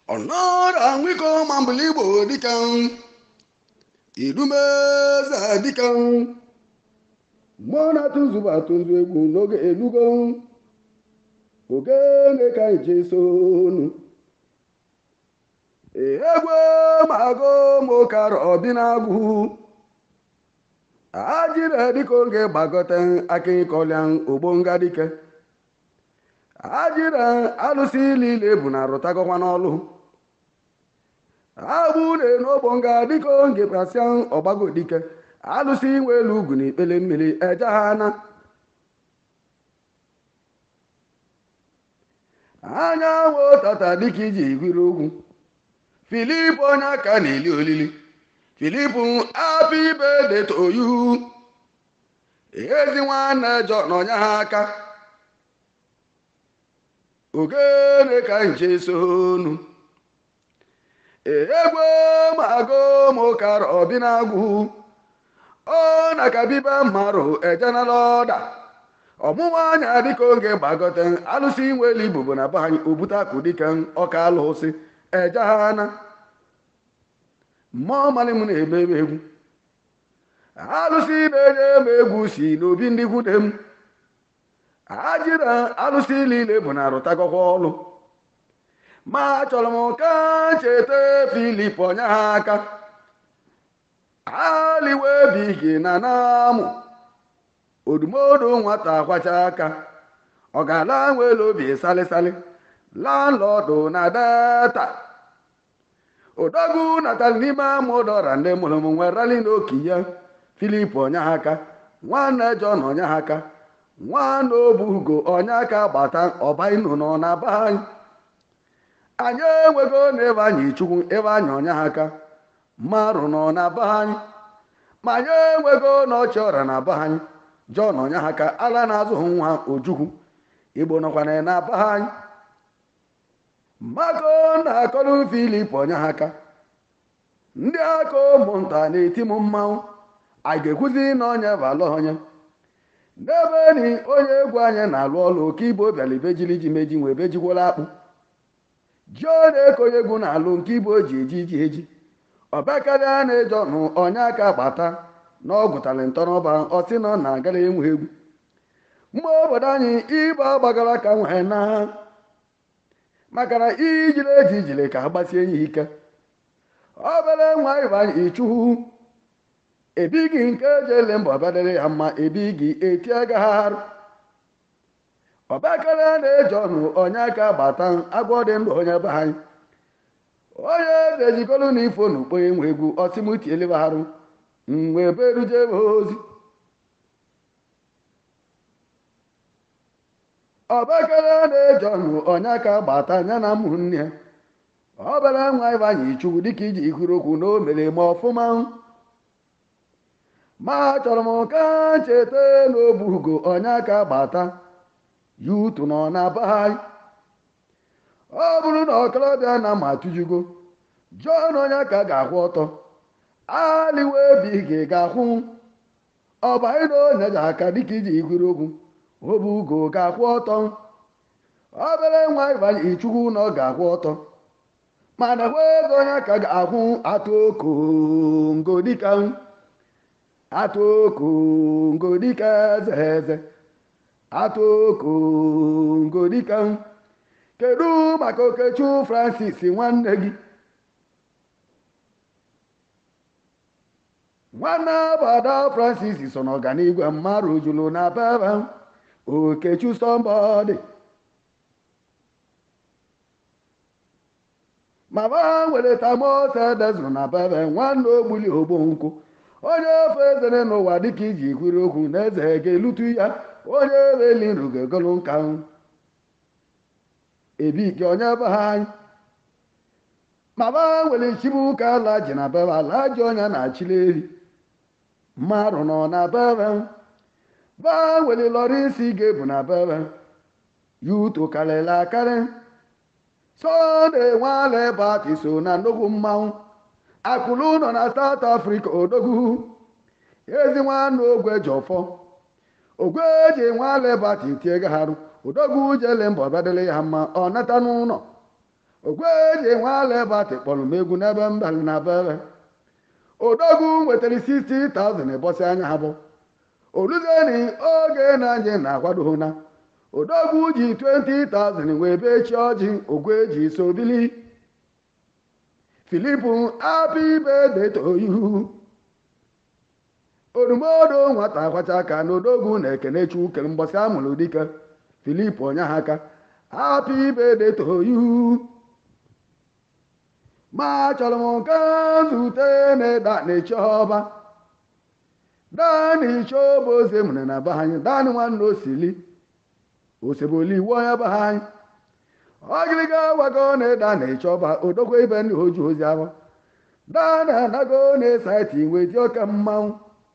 ọnọrọ nwiko ma mbụli igbo dịka irumeze dịka mmụọ na-atụ nzube atụ nzu egwu n'oge elugo ogene ka anyị ji sonu egwu mago mokara obi na-agwụ ajire dịka oge gbagote aka ịkọlịa ogbonga dike ajire alụsị niile bụ na rụtagọkwa n'ọlụ agbụ na-enogbo nga dịka oge prasịa ọgbago dike alụsị inwe elu ugwu na ikpele mmiri eje ha na anyanwụ tata dịka iji gwiri ugwu filip onye aka na-eli olili filip happy birthday to you ezi nwanne jọ n'ọnya ha aka ogene ka nche sonu egwe mago mokara obi na-agwụ ọ na kabiba mmarụ ejenala ọda ọmụnwa anya dịka oge gbagote alụsị nweli ibubo na be anyị obute akụ dịka ọka alụsị ejehana mmụọ mali m na-eme m egwu alụsị na-enye m egwu si n'obi ndị gwude m ajira alụsị niile bụ na arụtagọkwa ọlụ ma achọrọ m ka cheta filip ọnya ha aka aliwe bigi na namụ odumodu nwata kwacha aka ọ ga-ala nwere obi salịsalị landlọdụ na data odogwu natali n'ime amụdọra ndị mụrụ m nwerali n'oke ya filip ọnyahaka nwanne jọn ọnyahaka nwanne obugo ọnyaka gbata ọbainu nọ na be anyị anyị enwego na ebe anyị chukwu ebe anyị ọnyahaka mmarụ nọ na be anyị ma anyị enwego na ọchị ọra na be anyị jọn ọnyahaka ala na-azụghị nwa ojukwu igbo nọkwana na be anyị mako na-akọrọ filip ọnyahaka ndị aka ụmụnta na-eti m mmanwụ anyị ga-ekwuzi na onye bala onye n'ebe ni onye egwu anyị na-alụ ọlụ oke ibo bịara ibejili ji meji wee bejikwala akpụ ji ọ na-ekonye egwu na-alụ nke ibo ji eji ji eji ọbakarịa na-eje ọnụ onye aka gbata na ọ gụtara ntọrọba ọsị nọ na agara enwe egwu mgbe obodo anyị ịgba gbagara ka nwee na maka na ijile eji ijile ka ha gbasie ya ike obere nwa ịbanye ichukwu ebighị nke eji ele mba ọbadere ya mma ebighị eti agagharụ ọbakara na-eji ọnụ onye aka gbata agwọ dị ndụ onye be anyị onye dejikọrọ na ifo na ukpo enwe egwu ọsịmuti elebagharụ mgbe beruje ozi ọbakara na-eji ọnụ onye aka gbata ya na ụmụnne ya ọbara nwa ịbanye chukwu dịka iji ikwuru okwu na o mere ma ọfụma ma chọrọ m ka cheta n'obu ugo onye aka gbata ya utu nọ na be anyị ọ bụrụ na ọkọlọbịa na ma tụjugo jọn onye aka ga-akwụ ọtọ aliwe bigi ga-akwụ ọbanyị na onye ji aka dịka iji ikwuru okwu obu ugo ga-akwụ ọtọ obere nwa ịbanye chukwu na ọ ga-akwụ ọtọ mana ego onye ka ga-akwụ atụ okongo dịka atụ okongo dịka eze eze atụ okongo dịka kedu maka okechu francis nwanne gị nwanne bada francis so n'ọganigwe mmadụ juru na bebe okechu sọmbọdị mama nwere tamose dezuru na bebe nwanne ogbuli ogbonkwu onye ofe ezere n'ụwa dịka iji kwiri okwu na eze ga-elutu ya onye eweli nru ga-egolu nka ebike onye be ha anyị mama nwere chibuka ala ji na bebe ala ji ọnya na achịla eri mmadụ nọ na bebe ba nwere lọrọ isi ga-ebu na bebe ya uto karịrị akarị sọnde nwale bati so na nnukwu mmanwụ akụlụ nọ na South Africa odogwu ezi nwanne ogwe jọfọ ogwe ji nwale bati tie gaharụ odogwu jele mba ọbịadịrị ya mma ọ nata n'ụlọ ogweji nwalebatị kpọrọ m egwu n'ebe mbalị na bebe odogwu nwetara 60,000 bọsị anya ha bụ oluzeni oge na anyị na-akwado na odogwu ji 20,000 wee bee chi ọjị ogweji so bili filipu happy birthday to you odumodo nwata akwacha aka na odogwu na-ekene chukwu mbọsị amụrụ dike filip onyeha aka happy birthday to you ma chọrọ m ka zute na-eda na-eche ọba dani chobo oze mụrụ na be anyị dani nwanne osili oseboli iwu onye be anyị ọgịrịga wago na-eda na-eche ọba odogwu ibe ndị oji ozi ahụ dani anago na-esaiti iwe dị oke mmanwụ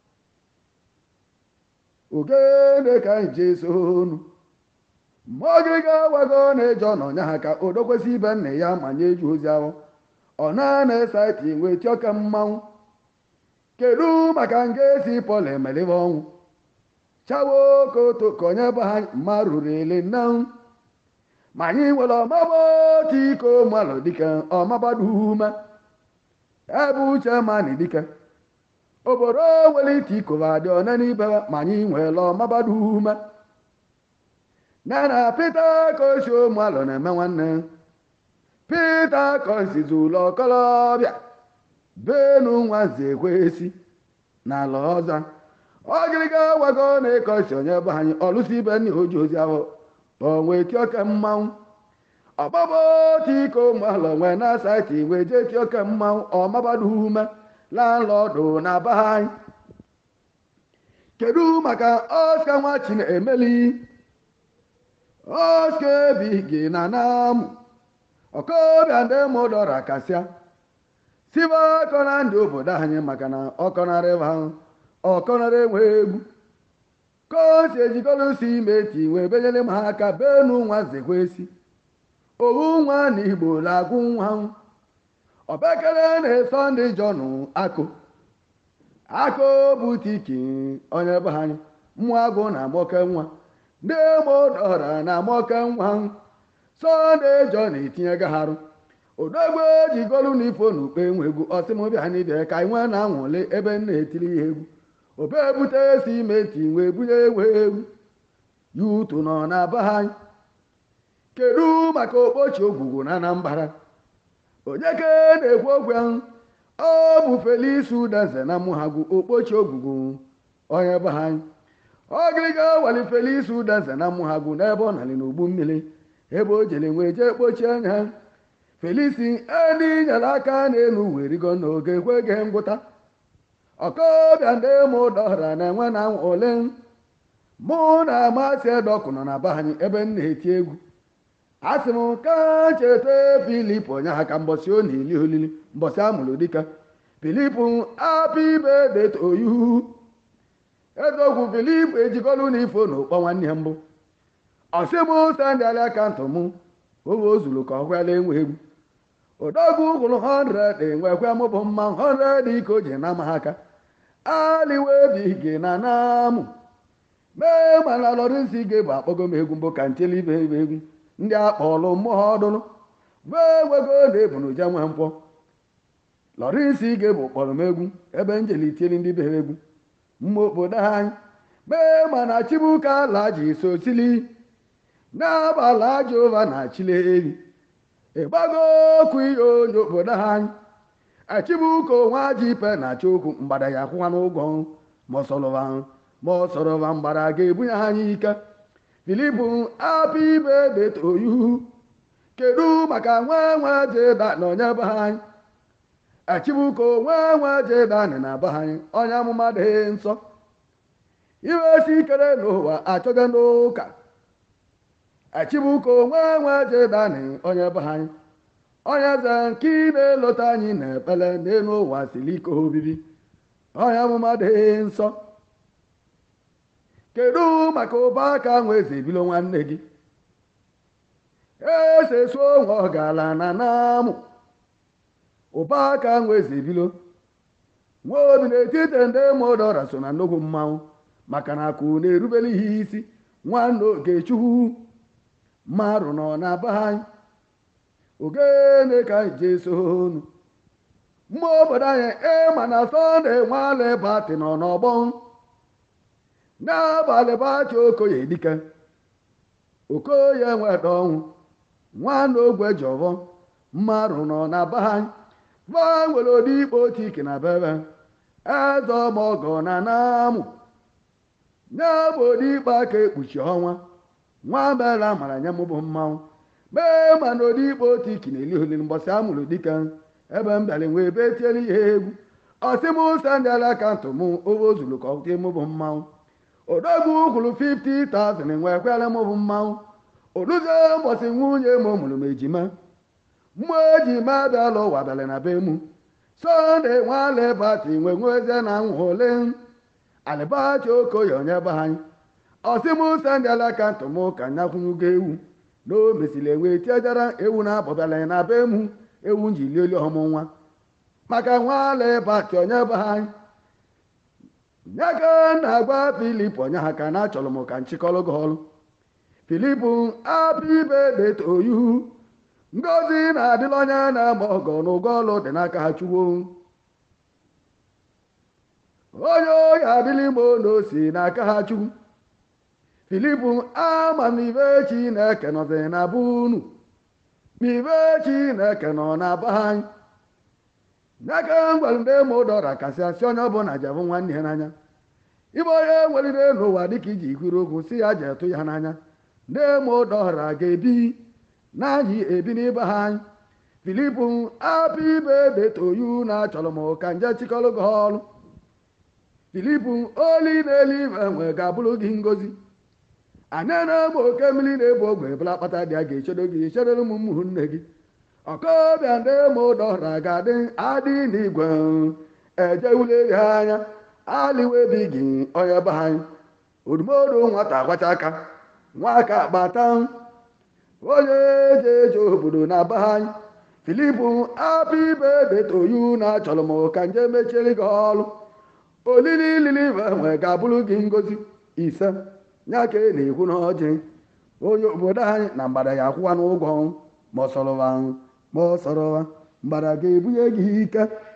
ogene ka anyị jee sonu mgbe ọgịrịga wago na-eje ọnọ nya ha ka odokwesị ibe nna ya ma nye eju ozi ahụ ọ na-ana saiti wee tioke mmanwụ kedu maka nga esi pọl emelibe ọnwụ chawo koto ka onye be ha mma ruru ele nnanwụ ma anyị nwere ọmaba otu iko malụ dike ọmabadume ebe uche mani dike obodo nwere ite ikova dị one n'ibe ma anyị nwere ọmabadume na na pete kosi ụmụalụ na-eme nwanne pete kosizi ụlọ okolobịa benu nwaze ekwesi n'ala ọza ọgịrịga wago na-ekosi onye be anyị ọlụsi ibe nna oji ozi ahụ onwe tioke mmanwụ ọgbaba otu iko ụmụalụ nwe na saiti wee jee tioke mmanwụ ọmabadu ume landlọdụ na be anyị kedu maka ọska nwa chinemeli oske bi gị na namụ ọkọbịa ndị mụdọra kasịa sibe ọkọna ndị obodo anyị maka na ọkọnarịba ọkọnara enwe egwu kosi ejikọlusi imeti wee benyere m ha aka benu nwa zekwesi owu nwa na igbo na-agwụ nwa ọbekere na-eso ndị jọnụ akụ akụ butiki onye be anyị mmụọ agụ na amoke nwa ndị mụdọra na amoke nwa sọnde jọn etinye gaharụ odogwu ejigolu na ifo na ukpe nwe egwu ọsịmụbịa n'ibia ka nwe na-anwụle ebe m na-etiri ya egwu obe ebute si imeti wee bunye ewe egwu ya utu nọ na be anyị kedu maka okpochi ogwugwu na anambara onye ke na-ekwu okwu ahụ ọ bụ felis udenze na mụhagwu okpochi ogwugwu onye be anyị ọgịrịga wali felis udenze na mụhagwu n'ebe ọ nali n'ugbu mmiri ebe o jere nwee jee kpochie anya felisi eni nyere aka n'elu werigo n'oge ekweghị ngwụta ọkọbịa ndị mụ dọra na-enwe na ole mụ na amasị edọkụ nọ na be anyị ebe m na-eti egwu asị m ka cheta filip onyeha ka mbọsị ọ na-eli olili mbọsị amụrụ dike filip apị birthday to you eziokwu filip ejikọlụ na ifo na ụkpọ nwanne ya mbụ ọsị m sandị alị akantụ m oge o zuru ka ọ kwela enwe egwu odogwu gwụrụ 100 enwekwe mụbụ mma 100 ike o ji na ama aka aliwebi gị na namụ mee mana lọrịnsị ga bụ akpọgo m egwu mbụ ka ntili ibe ibe egwu ndị akpọlụ mmụọ ọdụrụ wee wego na-ebunu je nwe mkpọ lọrịnsị ga bụ kpọrọ m egwu ebe njeli tieli ndị be egwu mma obodo anyị mee mana chibuka ala ji so sili n'abalị jehova na chile eri ịgbago okwu ihe onye obodo anyị achibuka onwe aji ipe na achọ okwu mgbada ya akwụwa n'ụgwọ ma ọsọrọva ma ọsọrọva mgbada ga-ebunye ha anyị ike filipu apị ibe detoyu kedu maka nwa nwa jeda na onye be anyị achibuka onwe nwa jedani na be anyị onye amụma dị nsọ iwe si ikere n'ụwa achọga n'ụka achibuko onwe nwe jedani onye be anyị onye eze nke ị na-elota anyị na ekpele n'elu ụwa siri ike obibi onye amụma dị nsọ kedu maka ụba aka nwe eze ebilo nwanne gị ese suo nwe ọgala na namụ ụba aka nwe eze ebilo nwa obi n'etiti ndị mụdọra so na nnukwu mmanwụ maka na akụ na-erubere ihe isi nwanne ogechukwu mmadụ nọ na be anyị ogene ka anyị ji esonu mma obodo anyị ịma na sọnde nwale bati nọ n'ọgbọ n'abalị bachi okoye dike okoye nweta ọnwụ nwanne ogwe jọvọ mmadụ nọ na be anyị va nwere odi ikpe otu ike na bebe eze ọmọgọ na namụ nye bụ odi ikpe aka ekpuchi ọnwa nwa bela mara nye mụ bụ mmanwụ mee ma na odi ikpe otu ike na-eli olili mbọsị amụrụ dike ebe m bịara nwee ebe tiere ihe egwu ọsị m sandịala akantụ m obe ozulu ka ọtie mụ bụ mmanwụ odogwu kwuru 50,000 nwee kwere mụ bụ mmanwụ oduzie mbọsị nwunye m mụrụ m ejima mmụọ ejima bịala ụwa bịara na be mụ sọnde nwale bati nwe nwezie na nwa ole alịbachi okoye onye be anyị ọsị m sandịala akantụ m ka nyakwunyugo ewu na o mesịrị enwe tiejara ewu na-abọbịala na be mụ ewu nji lieli ọmụ nwa maka nwale bati onye be anyị nyaka na-agwa filip onye ha ka na achọrọ m ka nchịkọrọ gị ọrụ filip happy birthday to you ngozi na-adịla onye na-agba ọgọ n'ụgwọ ọrụ dị n'aka ha chukwu onye oyi adịla imo na osi n'aka ha chukwu filip ama na ibe chineke nọzi na be unu ma ibe chineke nọ na be anyị n'aka ngwara ndị ma ụdọra kasị asị onye ọbụla jebụ nwanne ya n'anya ịbụ onye nwelire n'ụwa dịka iji ikwuru okwu si ya ji etụ ya n'anya ndị ma ụdọra ga-ebi n'anyị ebi n'ibe ha anyị filip apụ ibe detoyu na achọrọ m ka nje chịkọrọ gị ọrụ filip oli na-eluigwe nwe ga-abụrụ gị ngozi anyị na-egbe oke mmiri na-ebu ogwe bụla kpata dị a ga-echedo gị echedoro m ụmụnne gị ọkọbịa ndị ma ụdọra ga-adị adị n'igwe ejewule ha anya aliwebi gị onye be anyị odumodu nwata agbacha aka nwaka gbata onye eji eje obodo na be anyị filip apụ ibe detoyu na achọrọ m ka nje mechiere gị ọrụ olili lili nwe ga-abụrụ gị ngozi ise ya ka ị na-ekwu n'ọjị onye obodo anyị na mgbada ya akwụwa n'ụgwọ ma ọ sọrọwa ma ọ sọrọwa mgbada ga-ebunye gị ike